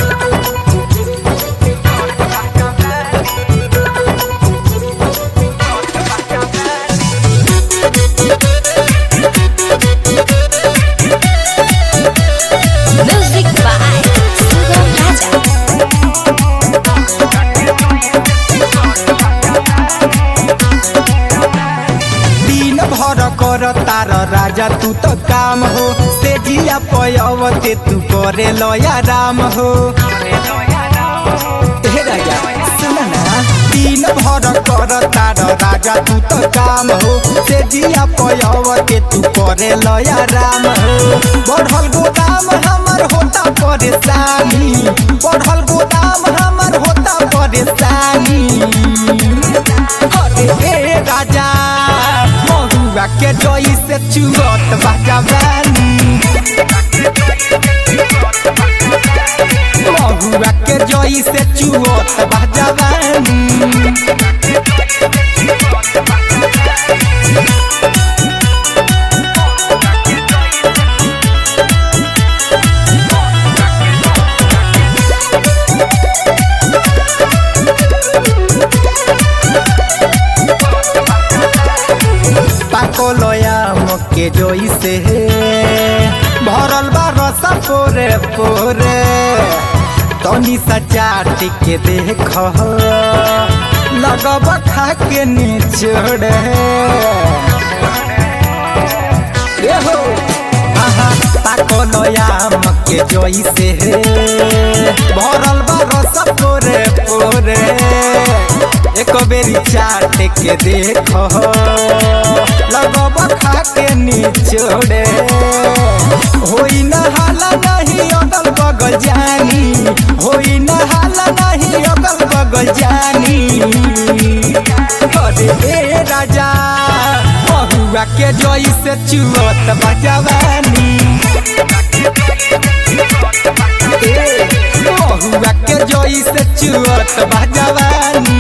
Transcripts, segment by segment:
Music by Sugam Raja. दिन भर कर तार राजा तू तो काम हो से जिया पयवते तू करे लया राम हो हे राजा सुन ना दिन भर कर तार राजा तू तो काम हो से जिया पयवते तू करे लया राम हो बढ़ल गोदाम हमर होता परेशानी बढ़ल गोदाम हमर होता परेशानी अरे ए राजा महुआ के जोई से चुगत बाजा बानी महुआ के जोई से चुगत बाजा बानी पाकोलया मके जोई से भरल बा रसा पोरे पोरे तनी सा चाट के देख लगब खा के निचोड़े ए हो आहा पाकोलया मके जोई से भरल बा रसा पोरे पोरे एक बेरी चाट के देख लगब खा के निचोड़े होई न हाला नहीं अगल बगल जानी होई न हाला नहीं अगल बगल जानी अरे ए राजा बहुआ के जोई से चुअत बजवानी ए, बहुआ के जोई से चुअत बजवानी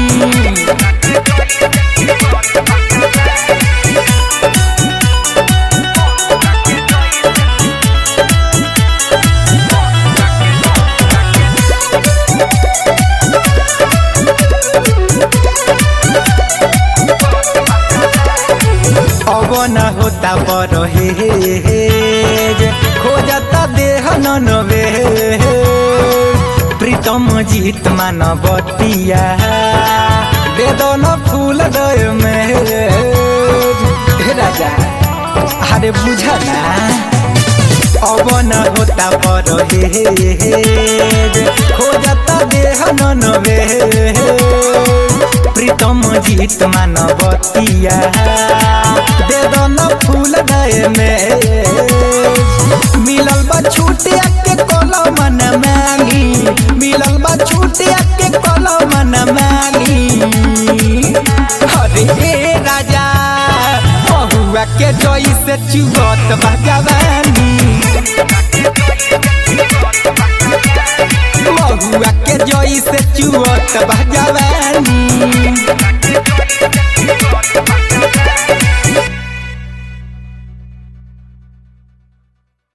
अब न होता बड़ हेज खोजता देह ननवे प्रीतम जीत मानवतिया दे दो न फूल दय में हे राजा अरे बुझा ना अब न होता बड़ हेज खोजता देह ननवे प्रीतम जीत मानवतिया दे दो न फूल गए में मिलल बा छूटिया के कलम न मांगी मिलल बा छूटिया के कलम न मांगी अरे ए राजा बहुआ के जोई से चुगत भगवानी बहुआ के जोई से चुअत भगवानी